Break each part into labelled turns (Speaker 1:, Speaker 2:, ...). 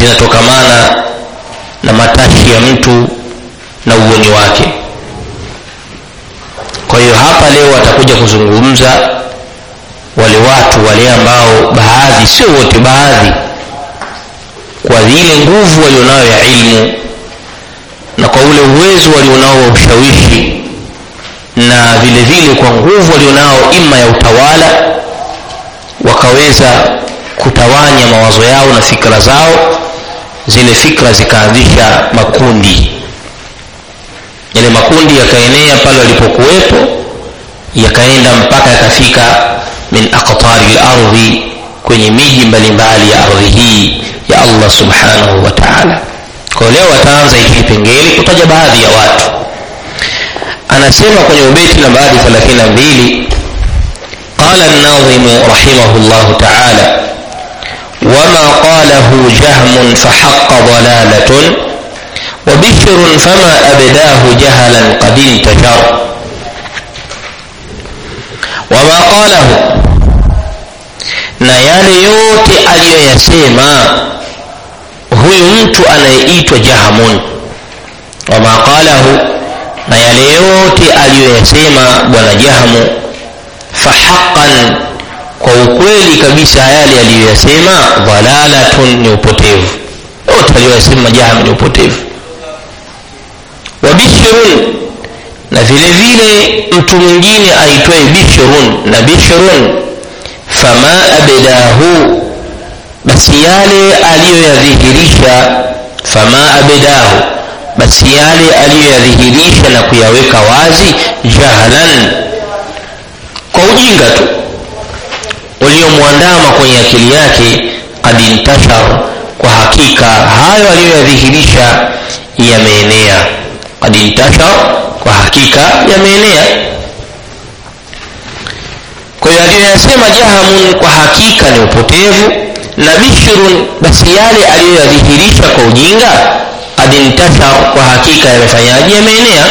Speaker 1: zinatokamana na matashi ya mtu na uoni wake kwa hiyo hapa leo atakuja kuzungumza wale watu wale ambao baadhi sio wote baadhi kwa ile nguvu walionayo ya ilmu na kwa ule uwezo walionao wa ushawishi na vile vile kwa nguvu walionao ima ya utawala wakaweza kutawanya mawazo yao na fikra zao zile fikra zikaanzisha makundi yale makundi yakaenea pale walipokuwepo yakaenda mpaka yakafika min aqtari lardhi kwenye miji mbalimbali ya ardhi hii ya allah subhanahu wa taala kwa leo ataanza hiki kipengele kutaja baadhi ya watu anasema kwenye ubeti nambari 32 qala الناظم رحمه الله تعالى وما قاله جهم فحق ضلالة وبشر فما أبداه جهلا قد انتشر وما قاله na yale yote aliyoyasema huyu mtu anayeitwa jahamun wama qalahu na yale yote aliyoyasema bwana jahamu fahaqan kwa ukweli kabisa yale aliyoyasema dhalalatun ni upotevu yote aliyoyasema jahamu ni upotevu wa bishrun na vile vile mtu mwingine aitwaye bishrun na bishrun fama abdahu basi yale aliyoyadhihirisha fama abdahu basi yale aliyoyadhihirisha na kuyaweka wazi jahlan kwa ujinga tu uliomwandama kwenye akili yake kad intashar kwa hakika hayo aliyoyadhihirisha yameenea kad intashar kwa hakika yameenea kwa hiyo aliyoyasema jahamun kwa hakika ni upotevu na bishrun basi yale aliyoyadhihirisha kwa ujinga kad intashar kwa hakika yamefanyaje yameenea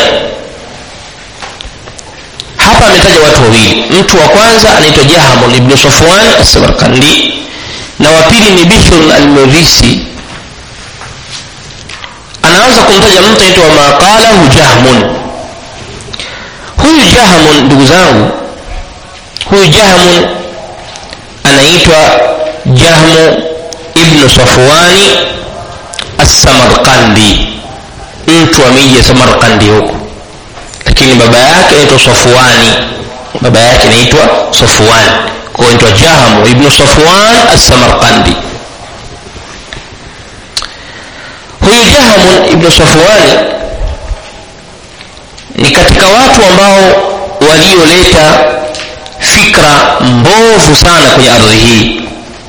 Speaker 1: hapa ametaja watu wawili mtu wa kwanza anaitwa jahamun ibnu safwan assamarkandi na wa pili ni bishrun almurisi anaanza kumtaja mtu anaitwa maqalahu jahmun huyu jahamun ndugu zangu huyu jahmun anaitwa jahmu ibnu safwani assamarkandi mtu wa miji ya samarkandi huko lakini baba yake anaitwa safwani baba yake anaitwa safwan kwa anaitwa jahamu ibnu safwan assamarkandi huyu jahamun ibnu safwani ni katika watu ambao walioleta fikra mbovu sana kwenye ardhi hii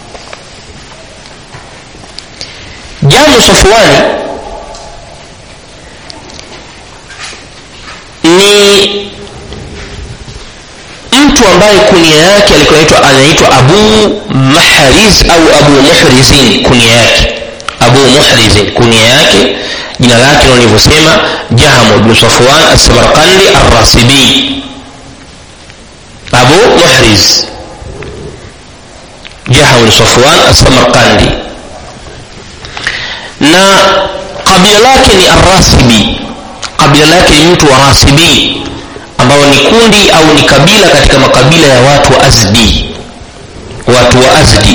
Speaker 1: jamu safwani ni mtu ambaye kunia yake alikuwa anaitwa anaitwa abu mahriz au abu muhrizin kunia yake abu muhrizin kunia yake jina lake nilivyosema jahamu ibnu safwan assamarkandi arrasibi abu muhriz jahamu ibnu safwan assamarkandi na kabila lake ni arrasibi kabila lake ni mtu wa rasibi ambao ni kundi au ni kabila katika makabila ya watu wa azdi watu wa azdi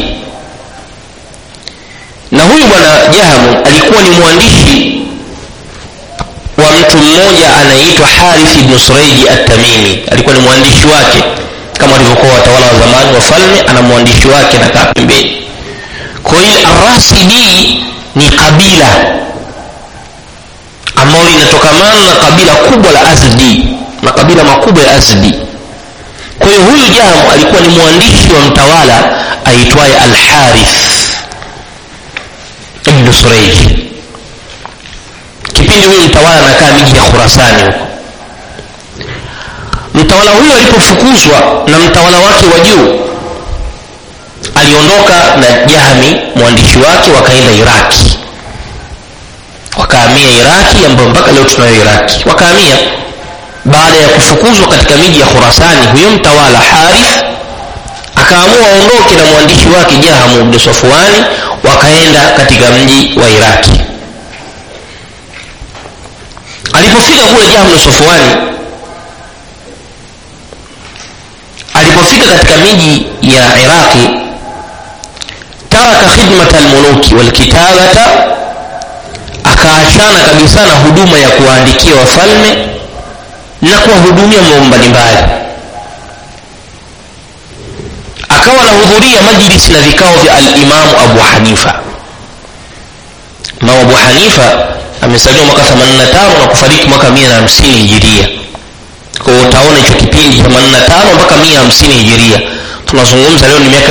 Speaker 1: na huyu bwana jahamu alikuwa ni mwandishi wa mtu mmoja anayeitwa harith ibnu sureiji attamimi alikuwa ni mwandishi wake kama walivyokuwa watawala wa zamani wafalme ana mwandishi wake nakaa pembeni kwa hiyo arasibi ni kabila ambalo linatokamana na kabila kubwa la azdi makabila makubwa ya azdi kwa hiyo huyu jamu alikuwa ni mwandishi wa mtawala aitwaye alharith ibnu sureiji kipindi huyu mtawala anakaa miji ya khurasani huko mtawala huyo alipofukuzwa na mtawala wake wa juu aliondoka na jahmi mwandishi wake wakaenda iraki wakahamia iraki ambayo mpaka leo tunayo iraki wakahamia baada ya kufukuzwa katika miji ya khurasani huyo mtawala harith akaamua aondoke na mwandishi wake jahamu bnu safwani wakaenda katika mji wa iraki alipofika kule jahlu sofwani alipofika katika miji ya iraqi taraka khidmata almuluki walkitabata akaachana kabisa na huduma ya kuwaandikia wafalme na kuwahudumia mambo mbalimbali akawa anahudhuria majlisi na vikao vya alimamu abu hanifa imamu abu hanifa amesaliwa mwaka 85 na kufariki mwaka 150 hijiria kwa hiyo utaona hicho kipindi cha 85 mpaka 150 hijiria tunazungumza leo ni miaka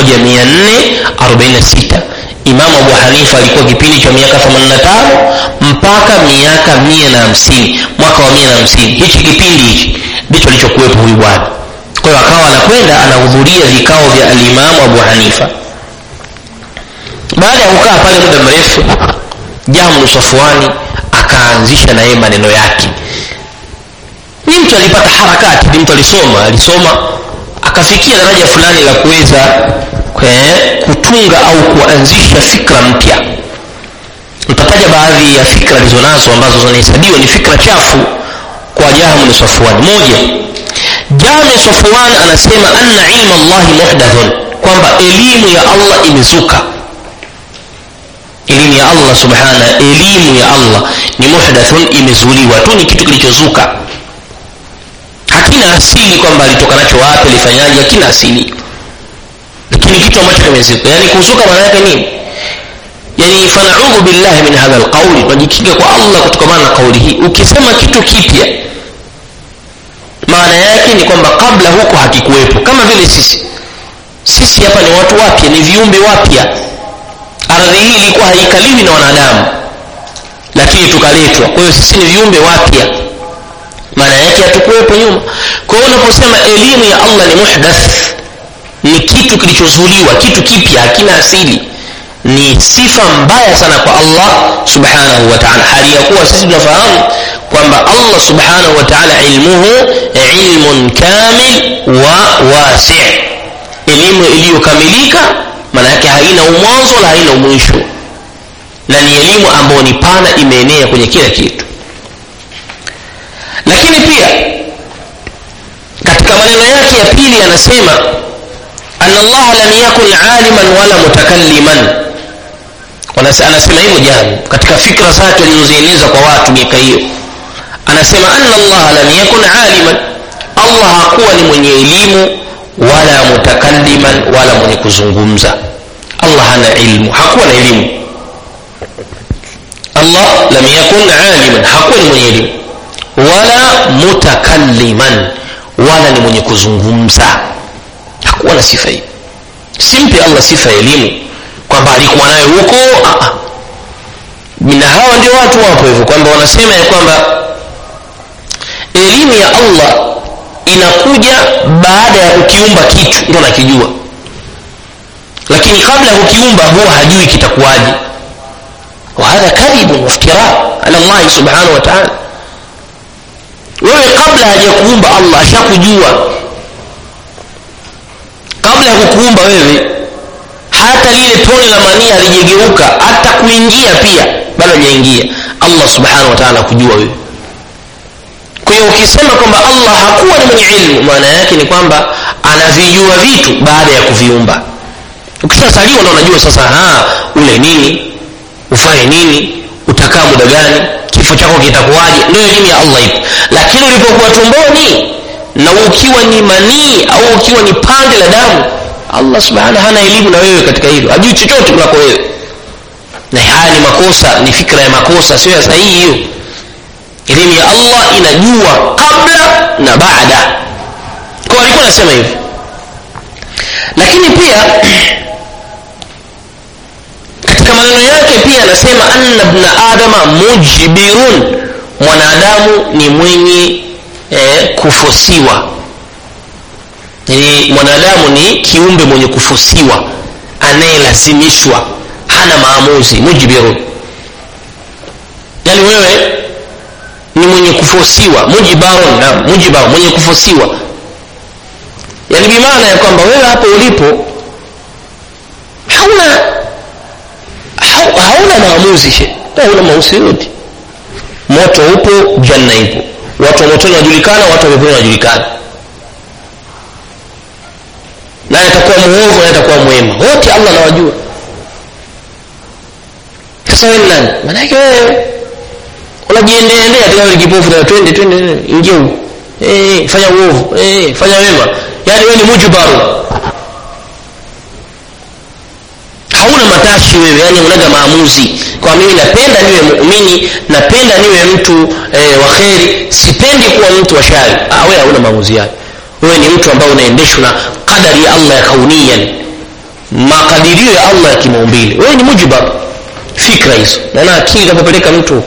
Speaker 1: 1446 imamu abu hanifa alikuwa kipindi cha miaka 85 mpaka miaka 150 mwaka wa 150 hichi kipindi hichi ndicho alichokuwepo huyu bwana kwa hiyo akawa anakwenda anahudhuria vikao vya alimamu abu hanifa baada ya kukaa pale muda mrefu jamlu safwani akaanzisha na yeye maneno yake ni mtu alipata harakati ni mtu alisoma alisoma akafikia daraja fulani la kuweza kutunga au kuanzisha fikra mpya nitataja baadhi ya fikra alizonazo ambazo zinahesabiwa ni fikra chafu kwa jahmu safwan moja jami safwan anasema anna ilma llahi muhdathun kwamba elimu ya allah imezuka elimu ya allah subhana elimu ya allah ni muhdathun imezuliwa tu ni kitu kilichozuka hakina asili kwamba alitoka nacho wapi alifanyaje hakina asili lakini kitu ambacho kimezuka yani kuzuka maana yake nini yani fanaudhu billahi min hadha alqauli tunajikinga kwa allah kutokamana na kauli hii ukisema kitu kipya maana yake ni kwamba kabla huko hakikuwepo kama vile sisi sisi hapa ni watu wapya ni viumbe wapya ardhi hii ilikuwa haikaliwi na wanadamu lakini tukaletwa kwa hiyo sisi ni viumbe wapya maana yake hatukuwepo nyuma kwa hiyo unaposema elimu ya allah ni muhdath ni kitu kilichozuliwa kitu kipya hakina asili ni sifa mbaya sana kwa allah subhanahu wa taala hali ya kuwa sisi tunafahamu kwamba allah subhanahu wa taala ilmuhu ilmun kamil wa wasi elimu iliyokamilika maana yake haina umwanzo wala haina umwisho na ni elimu ambayo ni pana imeenea kwenye kila kitu lakini pia katika maneno yake ya pili anasema ana allaha lam yakun aliman wala mutakalliman anasema hivyo jana katika fikra zake alizozieneza kwa watu miaka hiyo anasema anna allaha lam yakun aliman allah hakuwa ni mwenye elimu wala mutakalliman wala mwenye kuzungumza allah hana ilmu hakuwa na elimu allah lam yakun aliman hakuwa ni mwenye elimu wala mutakalliman wala ni mwenye kuzungumza hakuwa na sifa hii simpe allah sifa ya elimu kwamba alikuwa nayo huko na hawa ndio watu wapo hivyo kwamba wanasema ya kwamba elimu ya allah inakuja baada ya kukiumba kitu ndo nakijua lakini kabla ya kukiumba huwa hajui kitakuwaje wahadha kadhibun waftira ala llahi subhanahu wa taala wewe kabla hajakuumba allah ashakujua kabla ya kukuumba wewe hata lile tone la mania halijageuka hata kuingia pia bado hajaingia allah subhanahu wa taala kujua wewe kwa hiyo ukisema kwamba allah hakuwa ni mwenye ilmu maana yake ni kwamba anavijua vitu baada ya kuviumba ukishasaliwa ndo unajua sasa ha ule nini ufanye nini utakaa muda gani kifo chako kitakuwaje ndio elimu ya allah ipo lakini ulipokuwa tumboni na ukiwa ni manii au ukiwa ni pande la damu allah subhanahu hana elimu na wewe katika hilo hajui chochote kunako wewe na haya ni makosa ni fikra ya makosa sio ya sahihi hiyo elimu ya allah inajua kabla na baada kwa alikuwa anasema hivi lakini pia katika maneno yake pia anasema anna bna adama mujbirun mwanadamu ni mwenye eh, kufosiwa yani mwanadamu ni kiumbe mwenye kufosiwa anayelazimishwa hana maamuzi mujbirun yani wewe ni mwenye kufosiwa mujibarun na mujibar mwenye kufosiwa yani bimaana ya kwamba wewe hapo ulipo hauna hauna maamuzi she hauna maamuzi yote moto upo janna ipo watu wa motoni wanajulikana watu wa peponi wanajulikana naye atakuwa muovu naye atakuwa mwema wote allah anawajua sasa wewe nani maanake wewe unajiendeendea tu kipofu na twende twende ingia huko eh fanya uovu eh fanya wema yani wewe ni mujbaru hauna matashi wewe yani unaga maamuzi kwa mimi napenda niwe muumini napenda niwe mtu eh, wa kheri sipendi kuwa mtu wa shari ah, wewe hauna maamuzi yake wewe ni mtu ambaye unaendeshwa na kadari ya allah ya kaunian makadirio ya allah ya kimaumbile wewe ni mujbar fikra hizo naona akili inapopeleka mtu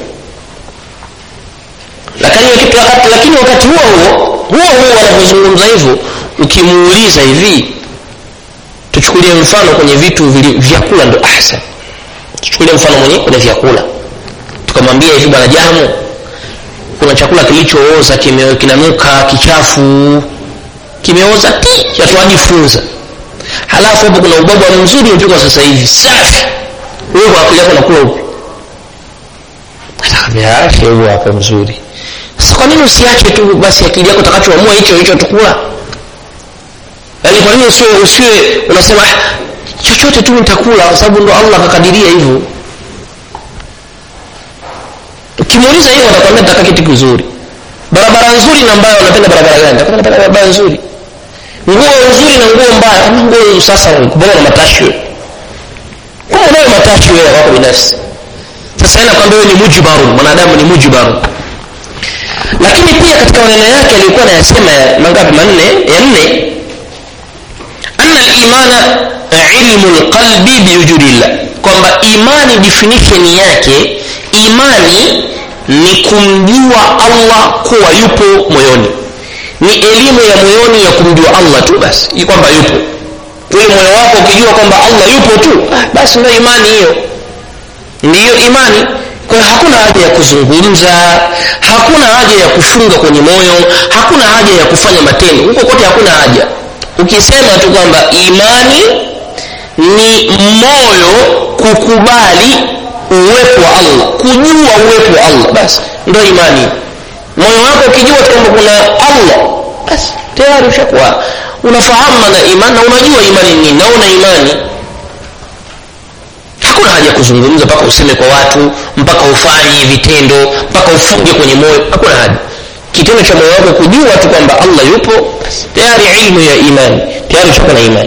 Speaker 1: lakini wakati, wakati, lakini wakati huo huo huo huo wanapozungumza hivyo ukimuuliza hivi tuchukulie mfano kwenye vitu vili, vyakula ndo ahsan tuchukulie mfano mwenye kwenye vyakula tukamwambia hivi bwana jamu kuna chakula kilichooza kime, kinanuka kichafu kimeoza ti yatuajifunza halafu hapo kuna ubwabwa mzuri umepikwa sasa hivi safi wewe kwa akili yako unakula upi atakwambia huo hapo mzuri sasa kwa nini usiache tu basi akili yako utakachoamua hicho hicho tukula yaani kwa nini usiwe usiwe unasema chochote tu nitakula kwa sababu ndo allah akakadiria hivyo ukimuuliza hiyo atakwambia nataka kitu kizuri barabara nzuri na mbaya unapenda barabara gani nataka barabara nzuri nguo nzuri na nguo mbaya kama nguo sasa kubona na matashi wewe kama unayo matashi wewe wako binafsi sasa ina kwamba wewe ni mujbaru mwanadamu ni mujbaru lakini pia katika maneno yake alikuwa anayasema mangapi manne ya nne anna al-imana ilmu al-qalbi biwujudillah kwamba imani definition yake imani ni kumjua Allah kuwa yupo moyoni ni elimu ya moyoni ya kumjua Allah tu basi kwamba yupo ule moyo wako ukijua kwamba Allah yupo tu ah, basi ndio imani hiyo ndiyo imani kwa hiyo hakuna haja ya kuzungumza hakuna haja ya kufunga kwenye moyo hakuna haja ya kufanya matendo huko kote hakuna haja ukisema tu kwamba imani ni moyo kukubali uwepo wa allah kujua uwepo wa allah basi ndo imani moyo wako ukijua kwamba kuna allah basi tayari ushakuwa unafahamu na imani na unajua imani nini na una imani hakuna haja ya kuzungumza mpaka useme kwa watu mpaka ufanye vitendo mpaka ufunge kwenye moyo hakuna haja kitendo cha moyo wako kujua tu kwamba allah yupo tayari ilmu ya imani tayari ushakuwa na imani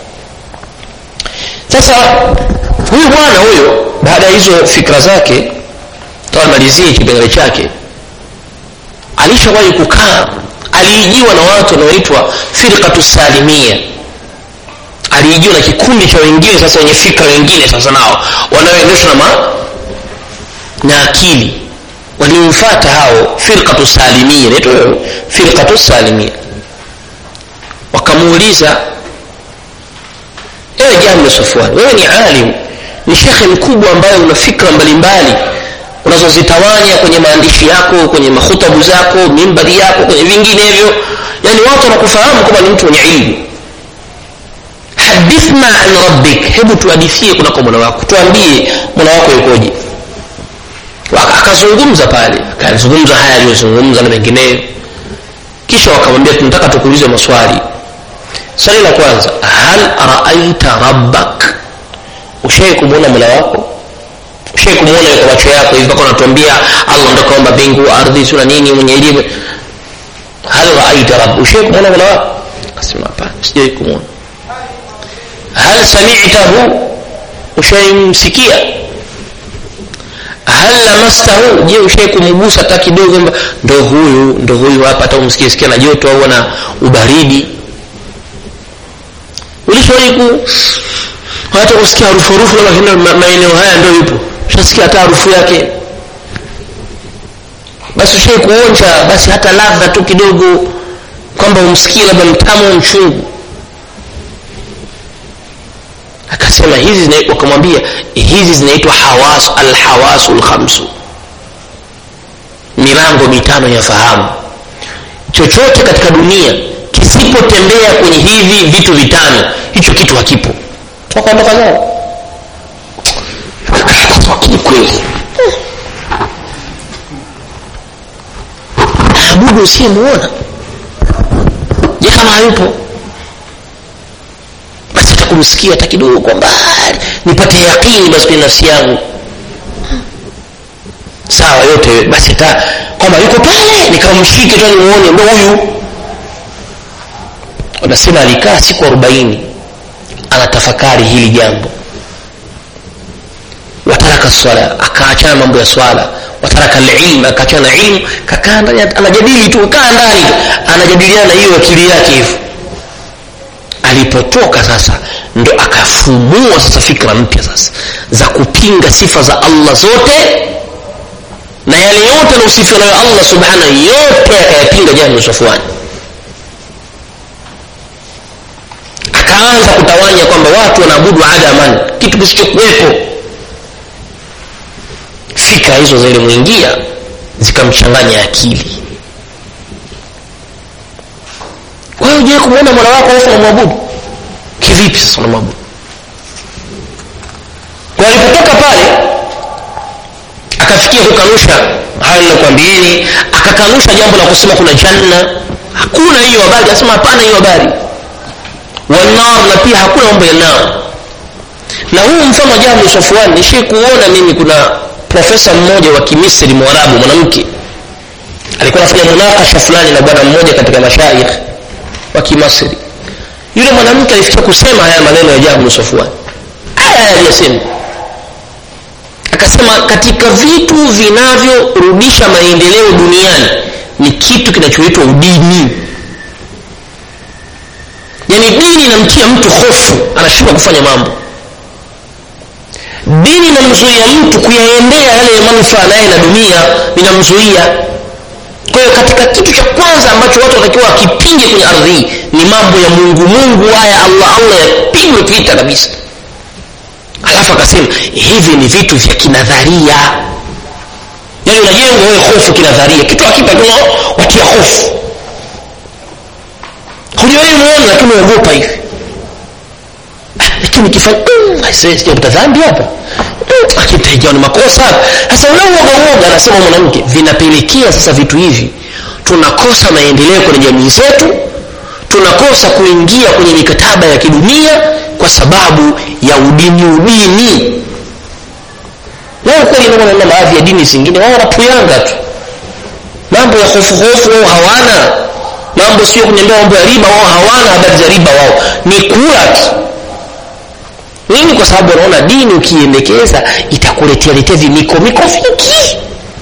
Speaker 1: sasa huyu bwana huyo baada ya hizo fikra zake tawamalizie kipengele chake alishawahi kukaa aliijiwa na watu wanaoitwa firqatu salimia aliijiwa na kikundi cha wengine sasa wenye fikra wengine sasa nao wanaoendeshwa na na akili waliomfata hao firqatu salimia inaitwa firqatu salimia wakamuuliza ewe jambo safwan wewe ni alim ni shekhe mkubwa ambaye una fikra mbalimbali unazozitawanya kwenye maandishi yako kwenye mahutabu zako mimbari yako kwenye vinginevyo yani watu wanakufahamu kwamba ni mtu mwenye ilmu hadithna an rabbik hebu tuhadithie kunako mola wako tuambie mola wako yukoje akazungumza pale akazungumza haya aliyozungumza na mengineyo kisha wakamwambia tunataka tukuulize maswali swali la kwanza hal raaita rabbak ushai kumwona mola wako ushai kumwona kwa macho yako hivi mpaka unatuambia allah ndo kaomba mbingu ardhi sura nini mwenye elimu hal raaita rabb ushai kumwona mola wako akasema hapana sijai kumwona hal samitahu ushaimsikia hal lamastahu je ushai kumgusa hata kidogo ndo huyu ndo huyu hapa hata umsikie sikia na joto au na ubaridi ulishawahi ku hata kusikia harufu harufu labda maeneo haya ndo yupo ushasikia hata harufu yake basi ushai kuonja basi hata ladha tu kidogo kwamba umsikie labda mtamu mchungu akasema hizi wakamwambia hizi zinaitwa hawas alhawasu lkhamsu milango mitano ya fahamu chochote katika dunia kisipotembea kwenye hivi vitu vitano hicho kitu hakipo wakaondoka zao maabudu usiyemuona je kama hayupo basi takumsikia hata kidogo kwa mbali nipate yaqini basi kwenye nafsi yangu sawa yote basi ta kwamba yuko pale nikamshike tu nimuone ndo huyu wanasema alikaa siku arobaini anatafakari hili jambo wataraka swala akaachana mambo ya swala wataraka lilm akaachana na ilmu kakaa ndani anajadili tu kaa ndani anajadiliana hiyo akili yake hivyo alipotoka sasa ndo akafumua sasa fikra mpya sasa za kupinga sifa za allah zote na yale yote anaosifiwa nayo allah subhanahu yote akayapinga jahlu safwani akaanza kutawanya kwamba watu wanaabudu adaman kitu kisichokuwepo fikra hizo zilimwingia zikamchanganya akili wewe ujawai kumwona mola wako alafu unamwabudu kivipi sasa unamwabudu kwa alipotoka pale akafikia kukanusha hayo ninakwambieni akakanusha jambo la kusema kuna janna hakuna hiyo habari asema hapana hiyo habari wanar na pia hakuna mambo ya nar na huu mfano wa jahlu safwan nishii kuona mimi kuna profesa mmoja wa kimisri mwarabu mwanamke alikuwa anafanya munakasha fulani na bwana mmoja katika mashaikh wa kimasri yule mwanamke alifikia kusema haya maneno ya jahlu safwan aya aliyosema akasema katika vitu vinavyorudisha maendeleo duniani ni kitu kinachoitwa udini yaani dini inamtia mtu hofu anashindwa kufanya mambo dini inamzuia mtu kuyaendea yale ya manufaa naye na dunia inamzuia kwa hiyo katika kitu cha kwanza ambacho watu watakiwa wakipinge kwenye ardhi hii ni mambo ya mungu mungu haya allah allah yapigwe vita kabisa alafu akasema hivi ni vitu vya kinadharia yaani unajengwa wewe hofu kinadharia kitu akipa watia hofu huliwahi muona lakini uogopa hivi lakini kifanya sijakuta dhambi hapa akitaijao ni makosa sasa ule uoga uoga anasema mwanamke vinapelekea sasa vitu hivi tunakosa maendeleo kwenye jamii zetu tunakosa kuingia kwenye mikataba ya kidunia kwa sababu ya udini udini wao kweli naona baadhi ya dini zingine wao wanapuyanga tu mambo ya hofu hofu wao hawana mambo sio kuniambia mambo ya riba wao hawana habari za riba wao ni kula tu nini kwa sababu wanaona dini ukiendekeza itakuletea letea vimiko miko vingi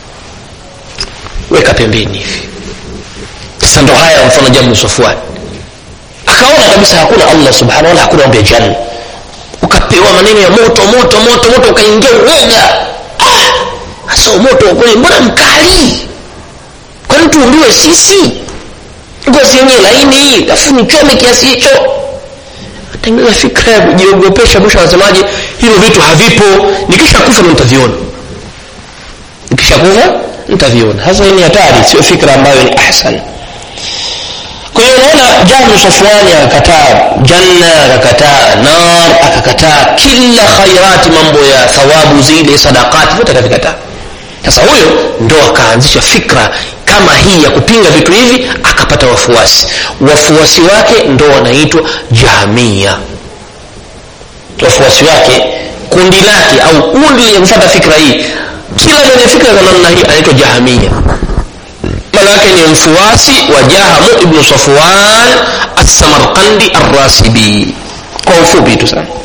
Speaker 1: weka pembeni hivi sasa ndo haya mfano jamu safwani akaona kabisa hakuna allah subhanahu wala hakuna mambo ya janna ukapewa maneno ya moto moto moto moto ukaingia uoga hasa ah, moto kweli mbona mkali kwani tuumbiwe sisi ngozi yenyewe laini afu nichome kiasi hicho tengeneza fikra ya kujiogopesha mwisho anasemaje hivyo vitu havipo nikisha kufa ndo nitaviona nikisha kufa nitaviona hasa hii ni hatari sio fikra ambayo ni ahsan kwa hiyo unaona jahlu safwani akakataa janna akakataa nar akakataa kila khairati mambo ya thawabu zile sadakati vyote akavikataa sasa huyo ndo akaanzisha fikra kama hii ya kupinga vitu hivi akapata wafuasi wafuasi wake ndo wanaitwa jahamia wafuasi wake kundi lake au kundi lenye kufata fikra hii kila mwenye fikra za namna hii anaitwa jahamia manake ni mfuasi wa jahamu ibnu safwan assamarkandi arrasibi kwa ufupi tu sana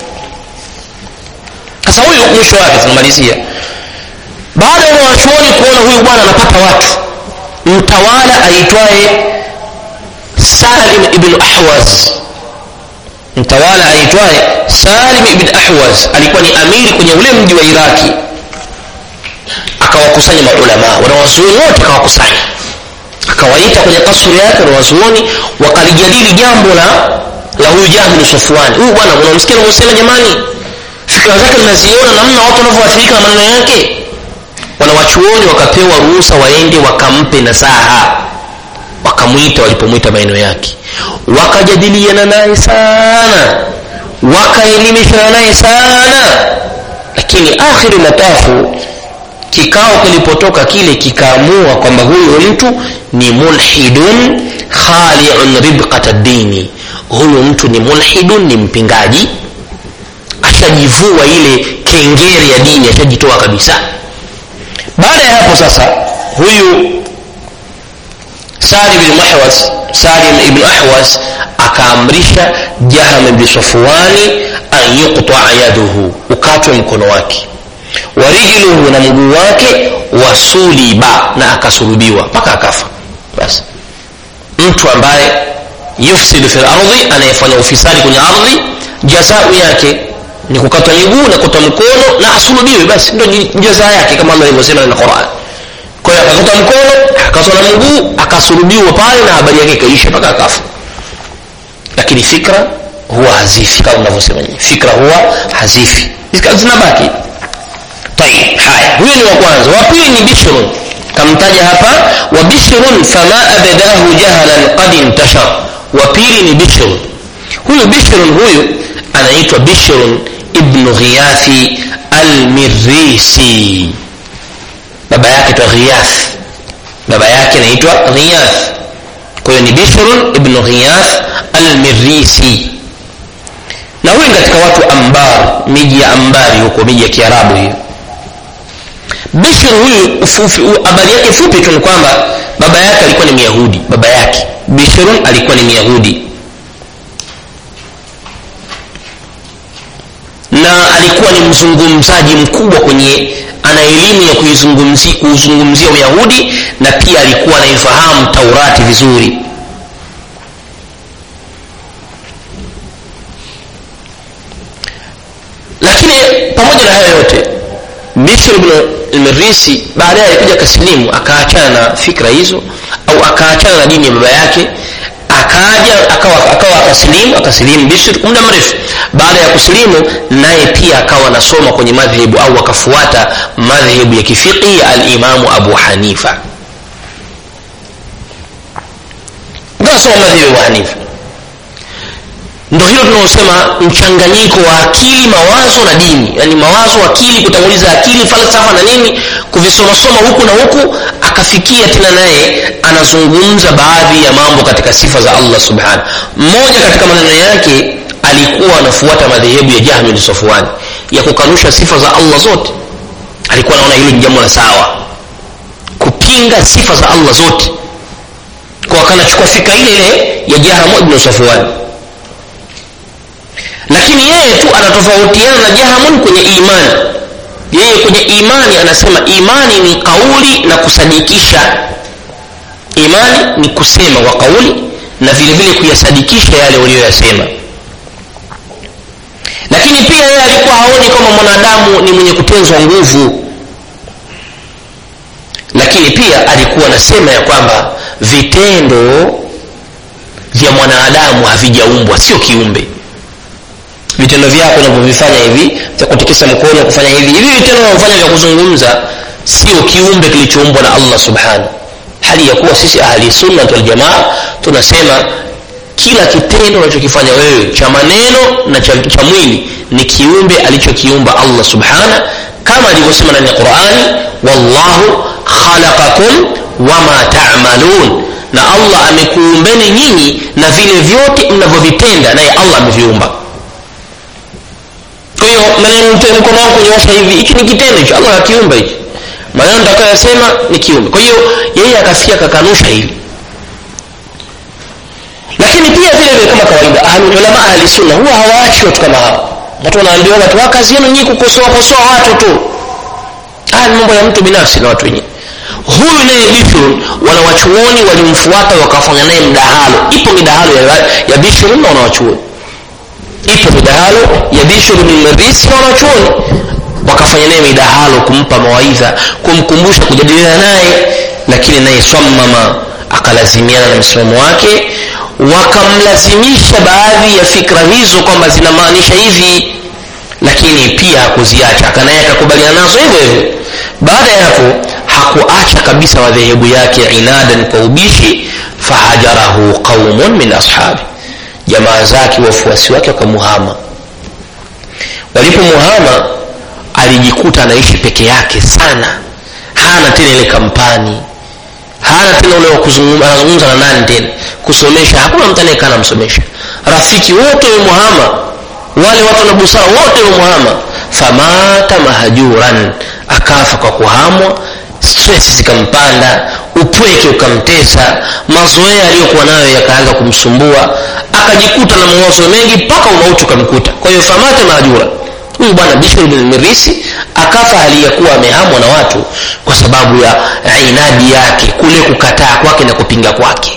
Speaker 1: sasa huyu mwisho wake tunamalizia baada ya wanachuoni kuona huyu bwana anapata watu mtawala aitwaye salim ibn ahwaz mtawala aitwaye salim ibn ahwaz alikuwa ni amiri kwenye ule mji wa iraki akawakusanya maulamaa wanawazuoni wote akawakusanya akawaita kwenye kasri yake wanawazuoni wakalijadili jambo la la huyu jahlu safwani huyu bwana unamsikia anavyosema jamani fikra zake mnaziona namna watu wanavyoathirika na maneno yake wanawachuoni wakapewa ruhusa waende wakampe nasaha wakamwita walipomwita maneno yake wakajadiliana naye sana wakaelimishana naye sana lakini akhiri matafu kikao kilipotoka kile kikaamua kwamba huyu mtu ni mulhidun khaliun ribqata dini huyu mtu ni mulhidun ni mpingaji ashajivua ile kengere ya dini ashajitoa kabisa baada ya hapo sasa huyu salim ibn ahwas salim ibn ahwas akaamrisha jaham ibn safwani an yuqtaa yaduhu ukatwe mkono wake warijluhu na mguu wake wasuliba na akasulubiwa mpaka akafa basi mtu ambaye yufsidu fi lardhi anayefanya ufisadi kwenye ardhi jazau yake ni kukatwa miguu na kukatwa mkono na asulubiwe basi ndo jaza yake kama allah alivyosema na quran kwa hiyo akakatwa mkono akakatwa na mguu akasulubiwa pale na habari yake ikaisha mpaka akafa lakini fikra huwa hazifi kama unavyosema nyinyi fikra huwa hazifi zinabaki tayib haya huyo ni wa kwanza wa pili ni bishrun kamtaja hapa wa bishrun fama abadahu jahalan qad intashar wa pili ni bishrun huyu bishrun huyu anaitwa bishrun ibnu ghiyathi almirisi baba yake twa ghiyath baba yake anaitwa ghiyath kwa hiyo ni bishrun ibnu ghiyath almirisi na huyu katika watu ambar miji ya ambari huko miji ya kiarabu hiyo bishr huyu habari yake fupi tu ni kwamba baba yake alikuwa ni myahudi baba yake bishrun alikuwa ni myahudi na alikuwa ni mzungumzaji mkubwa kwenye ana elimu ya kuizungumzia kuuzungumzia uyahudi na pia alikuwa anaifahamu taurati vizuri lakini pamoja na hayo yote bishr ibn lmirisi baadaye alikuja akasilimu akaachana na fikra hizo au akaachana na dini ya baba yake akaja akawa akawa akasilimu akasilimu bishr muda mrefu baada ya kusilimu naye pia akawa anasoma kwenye madhehebu au akafuata madhehebu ya kifiqhi ya alimamu abu hanifa akasoma madhehebu ya abu hanifa ndo hilo tunaosema mchanganyiko wa akili mawazo na dini yaani mawazo akili kutanguliza akili falsafa na nini kuvisomasoma huku na huku akafikia tena naye anazungumza baadhi ya mambo katika sifa za allah subhanahu mmoja katika maneno yake alikuwa anafuata madhehebu ya jahmi bin safwani ya kukanusha sifa za allah zote alikuwa anaona hilo ni jambo la sawa kupinga sifa za allah zote kwa akanachukua fika ile ile ya jahamu ibn safwani lakini yeye tu anatofautiana na jahamun kwenye imani yeye kwenye imani anasema imani ni kauli na kusadikisha imani ni kusema kwa kauli na vile vile kuyasadikisha yale uliyoyasema lakini pia yeye alikuwa haoni kama mwanadamu ni mwenye kutenzwa nguvu lakini pia alikuwa anasema ya kwamba vitendo vya mwanadamu havijaumbwa sio kiumbe vitendo vyako unavyovifanya hivi vya kutikisa mkono kufanya hivi hivi vitendo unavyofanya vya kuzungumza sio kiumbe kilichoumbwa na allah subhanahu hali ya kuwa sisi ahli sunna waljamaa tunasema kila kitendo unachokifanya wewe cha maneno na cha, cha mwili ni kiumbe alichokiumba allah subhana kama alivyosema ndani ya qurani wallahu khalaqakum wama tamalun na allah amekuumbeni nyinyi na vile vyote mnavyovitenda naye allah ameviumba kwa hiyo maneno mkono wangu kunyoosha hivi hiki ni kitendo hicho allah akiumba hichi maneno nitakayoyasema ni kiumbe kwa hiyo yeye akafia akakanusha hili lakini pia vile vile kama kawaida ahlululama ahli sunna huwa hawaachi watu kama hao watu wanaambiwa watu wa kazi yenu nyinyi kukosoa kosoa watu tu haya ni mambo ya mtu binafsi na watu wenyewe huyu naye bishrun wanawachuoni walimfuata wakafanya naye mdahalo ipo midahalo ya, ya bishrun na wanawachuoni ipo midahalo ya bishr bin marisi na wanachuoni wakafanya naye midahalo kumpa mawaidha kumkumbusha kujadiliana naye lakini naye swamama akalazimiana na msimamo wake wakamlazimisha baadhi ya fikra hizo kwamba zinamaanisha hivi lakini pia hakuziacha akanaye akakubaliana nazo hivyo hivyo baada ya hapo hakuacha kabisa madhehebu yake inadan kwa ubishi fahajarahu qaumun min ashabi jamaa zake wafuasi wake wakamuhama walipomuhama alijikuta anaishi peke yake sana hana tena ile kampani hana tena ule wa kuzungumza anazungumza na nani tena kusomesha hakuna mtu anayekaa namsomesha rafiki wote wamemuhama wale watu na busara wote wamemuhama famata mahajuran akafa kwa kuhamwa stress zikampanda upweke ukamtesa mazoea aliyokuwa nayo yakaanza kumsumbua akajikuta na mawazo mengi mpaka umauti ukamkuta kwa hiyo famata mahajura huyu bwana bishr bin mirisi akafa hali ya kuwa amehamwa na watu kwa sababu ya inadi yake kule kukataa kwake na kupinga kwake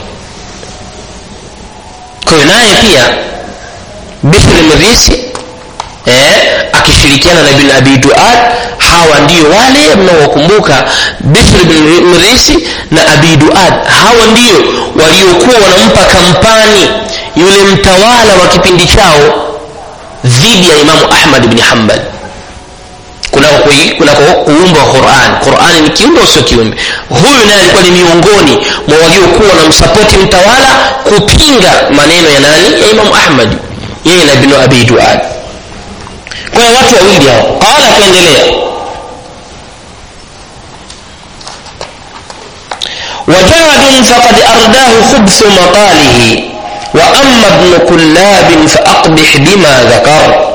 Speaker 1: kwa hiyo naye pia bishr mirisi eh, akishirikiana na bin abi duad hawa ndio wale mnaowakumbuka bishr bin mirisi na abi duad hawa ndio waliokuwa wanampa kampani yule mtawala wa kipindi chao dhidi ya imamu ahmad bni hambal kunako kunako kuumba wa quran qurani ni kiumbe usio kiumbe huyu naye alikuwa ni miongoni mwa waliokuwa wanamsapoti mtawala kupinga maneno ya nani ya imamu ahmad yeye na bnu abi duad kwa hiyo watu wawili hao qala akaendelea وجاد فقد أرداه خبث مقاله وأما ابن كلاب فأقبح بما ذكر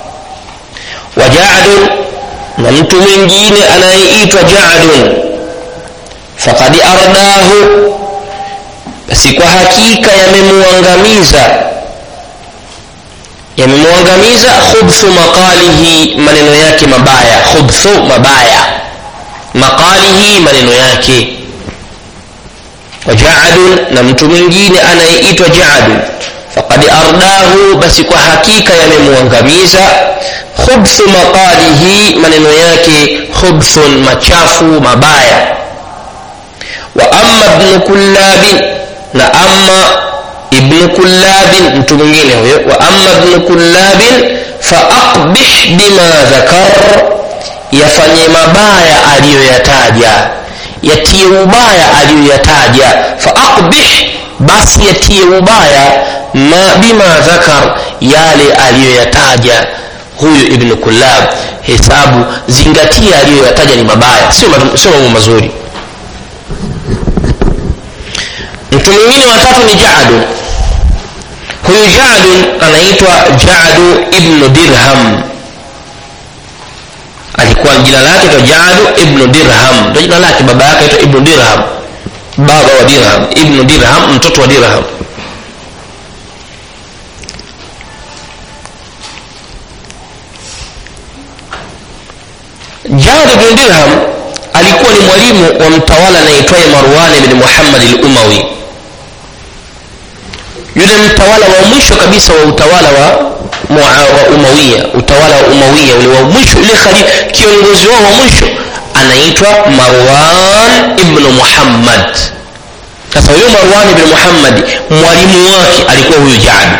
Speaker 1: وجعد na mtu mwingine anayeitwa jadun fakad ardahu basi kwa hakika yamemuangamiza yamemuangamiza khubthu maqalihi maneno yake mabaya khubthu mabaya maqalihi maneno yake wajadun na mtu mwingine anayeitwa jadun fakad ardahu basi kwa hakika yamemuangamiza khubthu maqalihi maneno yake khubthun machafu mabaya wa amma ibnu kullabin na amma ibnu kullabin mtu mwingine huyo wa amma ibnu kullabin faaqbih bima dhakar yafanye mabaya aliyoyataja yatie ubaya aliyoyataja faaqbih basi yatie ubaya ma bima dhakar yale aliyoyataja huyu ibnu kullab hesabu zingatia aliyoyataja ni mabaya sio mambo mazuri mtu mwingine watatu ni jadu huyu jadu anaitwa jadu ibnu dirham alikuwa jina lake to jadu ibnu dirham ndo jina lake baba yake aitwa ibnu dirham baba wa dirham ibnu dirham mtoto wa dirham jadu bin dirham alikuwa ni mwalimu wa mtawala anaitwaye marwan bin muhammad al-umawi yule mtawala wa mwisho kabisa wa utawala wa, wa umawiya utawala wa umawiya ule wa mwisho yule kiongozi wao wa mwisho anaitwa marwan ibnu muhammad sasa huyo marwan ibn muhammad mwalimu wake alikuwa huyu jadu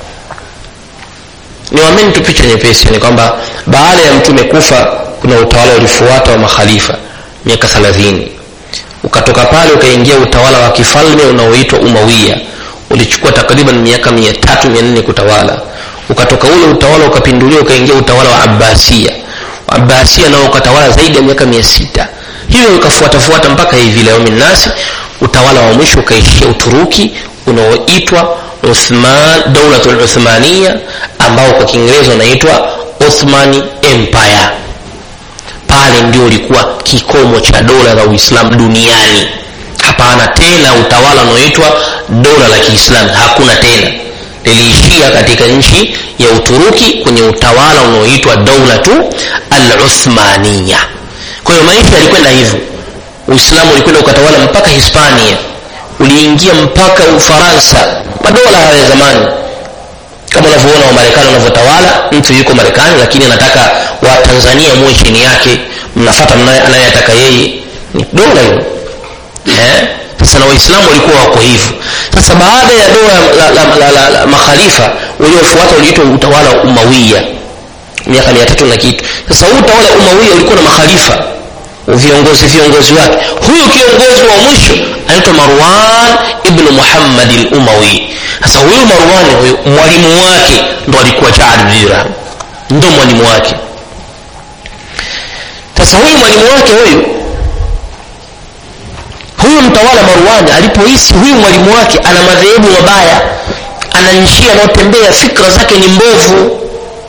Speaker 1: niwameni tu picha nyepesi ni kwamba baada ya mtume kufa kuna utawala ulifuata wa makhalifa miaka thelathini ukatoka pale ukaingia utawala wa kifalme unaoitwa umawia ulichukua takriban miaka mia tatu mia nne kutawala ukatoka ule utawala ukapinduliwa ukaingia utawala wa abbasia abbasia nao ukatawala zaidi ya miaka mia sita hivyo ukafuatafuata mpaka hivi leo minnasi utawala wa mwisho ukaishia uturuki unaoitwa uthman daulatul uthmania ambao kwa kiingereza unaitwa othmani empire pale ndio ulikuwa kikomo cha dola la uislamu duniani hapana tena utawala unaoitwa dola la kiislamu hakuna tena liliishia katika nchi ya uturuki kwenye utawala unaoitwa daulatu al-uthmania kwa hiyo maisha yalikwenda hivyo uislamu ulikwenda ukatawala mpaka hispania uliingia mpaka ufaransa madola haya ya zamani kama unavyoona wamarekani wanavyotawala mtu yuko marekani lakini anataka watanzania muwe chini yake mnafata anayetaka yeye ni dola hilo eh? sasa na waislamu walikuwa wako hivyo sasa baada ya dola la, la, la, la, la makhalifa uliofuata uliitwa utawala wa umawia miaka mia tatu na kitu sasa huu utawala umawia ulikuwa na makhalifa viongozi viongozi wake huyu kiongozi wa mwisho anaitwa marwan ibnu muhammad lumawi sasa huyu marwani huyu mwalimu wake ndo alikuwa jaad dirham ndo mwalimu wake sasa huyu mwalimu wake huyu huyu mtawala marwani alipohisi huyu mwalimu wake ana madhehebu mabaya ana njia anayotembea fikra zake ni mbovu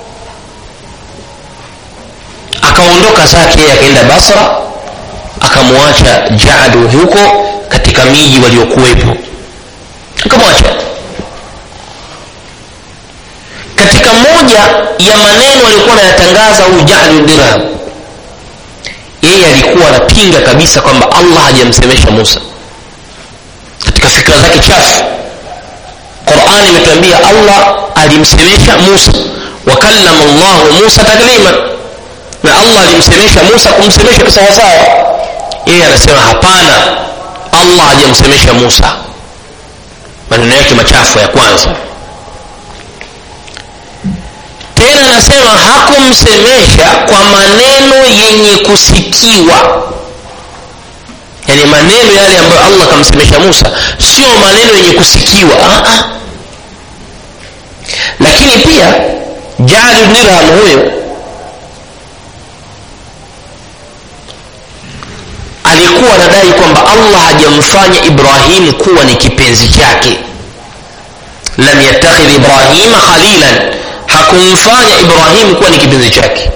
Speaker 1: akaondoka zake yeye akaenda basra akamwacha jadu huko katika miji waliokuwepo akamwacha katika moja ya maneno alikuwa anayatangaza huyu jadu dirham yeye alikuwa anapinga kabisa kwamba allah hajamsemesha musa katika fikra zake chafu qurani imetuambia allah alimsemesha musa wakallama llahu musa taklima na allah alimsemesha musa kumsemesha kisawasawa yeye anasema hapana allah hajamsemesha musa maneno yake machafu ya kwanza tena anasema hakumsemesha kwa maneno yenye kusikiwa yani maneno yale ambayo allah akamsemesha musa sio maneno yenye kusikiwa Aa. lakini pia jali dirham huyo alikuwa anadai kwamba allah hajamfanya ibrahim kuwa ni kipenzi chake lam yattakhidh ibrahima khalilan hakumfanya ibrahim kuwa ni kipenzi chake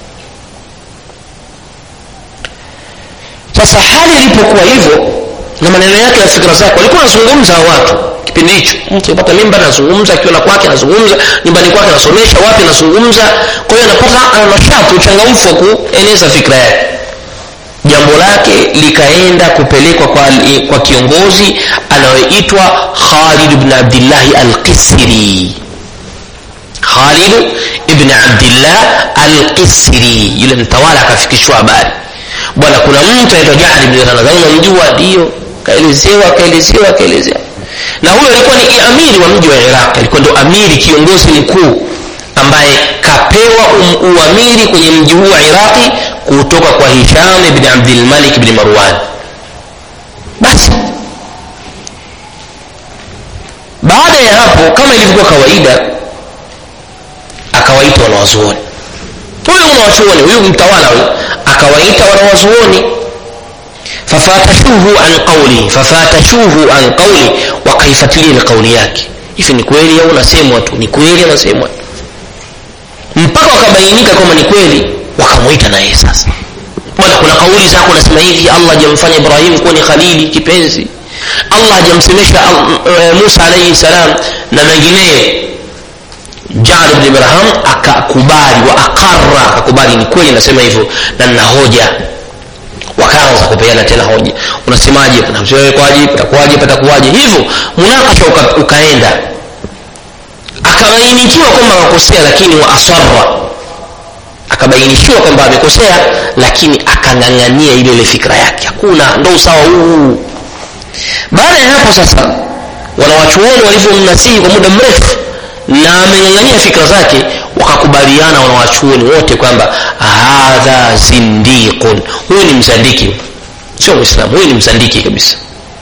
Speaker 1: sasa hali ilipokuwa hivyo na maneno yake na fikra zake walikuwa wanazungumza watu kipindi hicho mtu apata mimba anazungumza akiwa na kwake anazungumza nyumbani kwake anasomesha wapi anazungumza kwa hiyo anapata ana nashati uchangamfu wa kueneza fikra yake jambo lake likaenda kupelekwa kwa, kwa kiongozi anayoitwa khalid bn abdillahi alqisri khalid ibn abdillah alqisri yule mtawala akafikishwa habari bwana kuna mtu anaitwa jahli bn nadhani unamjua ndio kaelezewa kaelezewa kaelezewa na huyo alikuwa ni amiri wa mji wa iraq alikuwa ndo amiri kiongozi mkuu ambaye kapewa um, uamiri kwenye mji huu wa iraqi kutoka kwa hisham bni abdilmalik bni marwan basi baada ya hapo kama ilivyokuwa kawaida akawaita wanawazuoni huyu mwanawachuoni huyu mtawala huyu akawaita wanawazuoni fafatashuhu an qauli fafatashuhu an qauli wakaifuatilia ile kauli yake hivi ni kweli au unasemwa tu ni kweli anasemwa tu mpaka wakabainika kwamba ni kweli wakamwita na yeye sasa bwana kuna kauli zako unasema hivi allah hajamfanya ibrahim kuwa ni khalili kipenzi allah hajamsemesha uh, musa alaihi salam na mengineyo jad bn ibrahim akakubali wa aqara akakubali ni kweli nasema hivyo na nina hoja wakaanza kupeana tena hoja unasemaje kwaje patakuwaje patakuwaje hivyo munakasha uka, ukaenda akabainikiwa kwamba akakosea lakini wa asarra akabainishiwa kwamba amekosea lakini akang'ang'ania ile ile fikra yake hakuna ndo usawa huu baada ya hapo sasa wanawachuoni walivyomnasihi kwa muda mrefu na ameng'ang'ania fikra zake wakakubaliana wanawachuoni wote kwamba hadha zindiqun huyu ni mzandiki sio mwislamu huyu ni mzandiki kabisa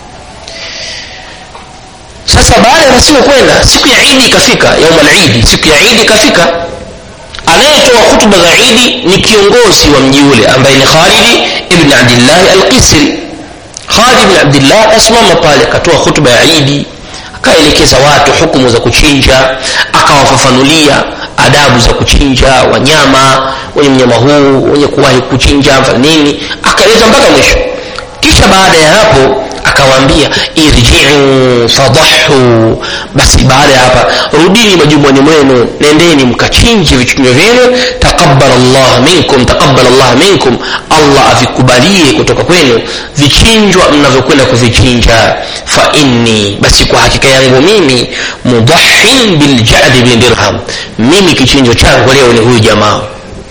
Speaker 1: sasa baada ya masiku kwenda siku ya idi ikafika yauma lidi siku ya idi ikafika anayetoa hutuba za idi ni kiongozi wa mji ule ambaye ni khalidi ibn abdillahi alqisri khalid ibn abdillah asimama pale akatoa hutuba ya idi akaelekeza watu hukumu za kuchinja akawafafanulia adabu za kuchinja wanyama wenye mnyama huu wenye kuwahi kuchinja nini akaeleza mpaka mwisho kisha baada ya hapo akawaambia irjiu fadahu basi baada ya hapa rudini majumbani mwenu nendeni mkachinje vichinjwa vyenu taqabbal allah minkum taqabbal allah minkum allah avikubalie kutoka kwenu vichinjwa mnavyokwenda kuvichinja fa inni basi kwa hakika yangu mimi mudahin biljadi bin dirham mimi kichinjo changu leo ni huyu jamaa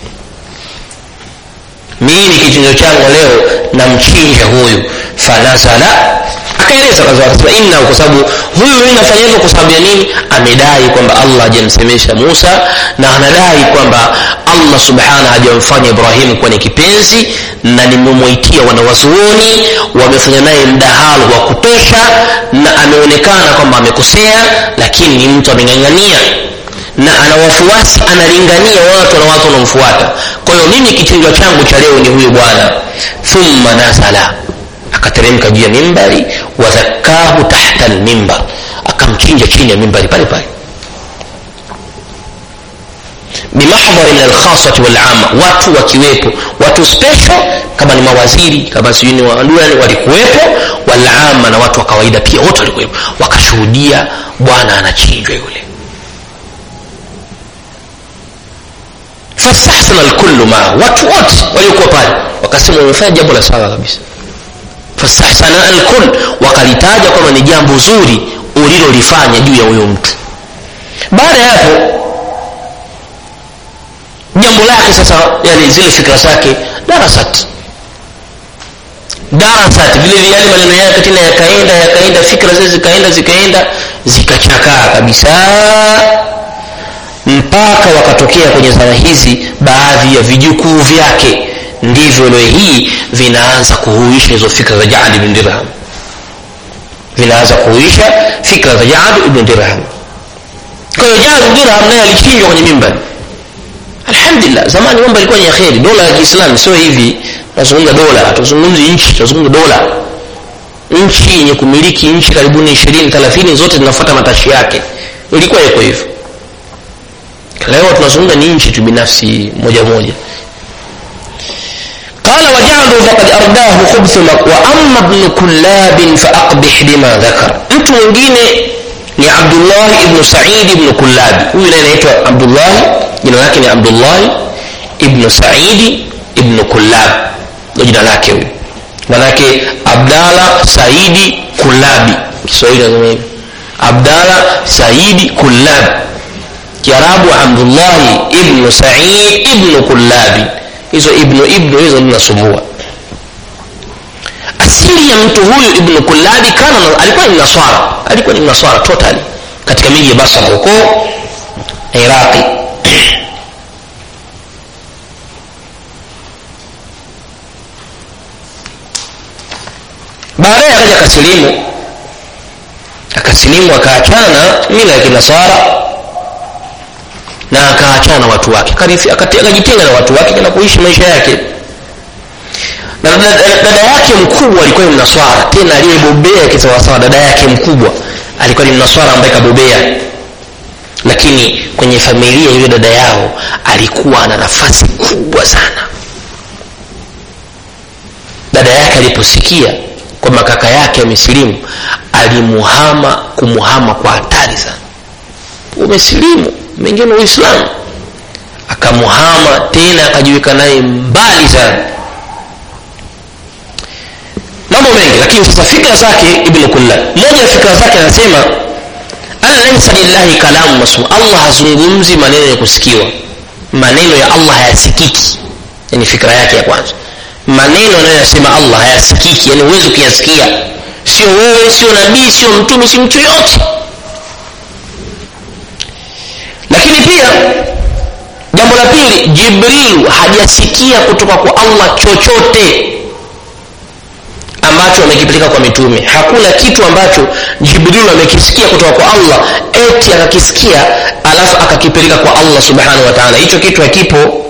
Speaker 1: mimi kichinjo changu leo namchinja huyu fanazala akaeleza akasema inna kwa sababu huyu mimi nafanya hivyo kwa sababu ya nini amedai kwamba allah hajamsemesha musa na anadai kwamba allah subhanahu hajamfanya ibrahimu kuwa ni kipenzi na nimemwaitia wanawazuoni wamefanya naye mdahalo wa kutosha na ameonekana kwamba amekosea lakini ni mtu ameng'ang'ania na ana wafuasi analingania watu na watu wanamfuata kwa hiyo mimi kichinjwa changu cha leo ni huyu bwana thumma nazala akateremka juu ya mimbari wadhakahu tahta lmimbar akamchinja chini ya mimbari pale pale bimahdhari min alkhasati walama watu wakiwepo watu special kama ni mawaziri kama sijui ni waduani walikuwepo walama na watu wa kawaida pia wote walikuwepo wakashuhudia bwana anachinjwa yule fastahsana lkullu maa watu wote waliokuwa pale wakasema umefanya jambo la sawa kabisa fastahsana alkull wakalitaja kwamba ni jambo zuri ulilolifanya juu ya huyo mtu baada ya hapo jambo lake sasa yani zile fikra zake darasat darasat vile vile yale maneno yake tena yakaenda yakaenda fikra zile zikaenda zikaenda zikachakaa kabisa mpaka wakatokea kwenye zama hizi baadhi ya vijukuu vyake ndivyo leo hii vinaanza kuhuisha hizo fikra za jaad ibn dirham vinaanza kuhuisha fikra za jaad ibn dirham kwa hiyo jaad ibn dirham naye alichinjwa kwenye mimbari alhamdulillah zamani mambo yalikuwa ni ya kheri dola ya kiislamu sio hivi tunazungumza dola tuzungumzi nchi tunazungumza dola nchi yenye kumiliki nchi karibuni ishirini thelathini zote zinafuata matashi yake ilikuwa iko hivyo leo tunazungumza ni nchi tu binafsi moja moja قال وجعلوا فقد أرداه خبث وأما ابن كلاب فأقبح بما ذكر mtu mwingine ni Abdullah ibn Sa'id ibn Kullab huyu naye anaitwa Abdullah jina lake ni Abdullah ibn Sa'id ibn Kullab ndio jina lake huyu manake Abdalla Saidi Kullabi Kiswahili nasema hivi Abdalla Saidi Kullab Kiarabu Abdullah ibn Sa'id ibn Kullabi hizo ibnu ibnu hizo zinasumbua asili ya mtu huyu ibnu kullabi kana alikuwa ni naswara alikuwa ni naswara totally katika miji ya basra huko iraqi baadaye akaja akasilimu akasilimu akaachana mila ya kinaswara na akaachana na watu wake akajitenga na watu wake na kuishi maisha yake na dada yake mkubwa alikuwa ni mnaswara tena aliyebobea kisawasawa dada yake mkubwa alikuwa ni mnaswara ambaye kabobea lakini kwenye familia yule dada yao alikuwa ana nafasi kubwa sana dada yake aliposikia kwamba kaka yake amesilimu alimuhama kumuhama kwa hatari sana umesilimu mengine uislamu akamuhama tena akajiweka naye mbali sana mambo mengi lakini sasa fikra zake ibnu kulla moja ya fikra zake anasema ana laisa lillahi kalamu masum allah hazungumzi maneno ya kusikiwa maneno ya allah hayasikiki yani fikra yake ya kwanza maneno anayoyasema allah hayasikiki yani huwezi kuyasikia sio wewe sio nabii sio mtume si mtu yoyote lakini pia jambo la pili jibrilu hajasikia kutoka kwa allah chochote ambacho amekipeleka kwa mitume hakuna kitu ambacho jibrilu amekisikia kutoka kwa allah eti akakisikia alafu akakipeleka kwa allah subhanahu wa taala hicho kitu hakipo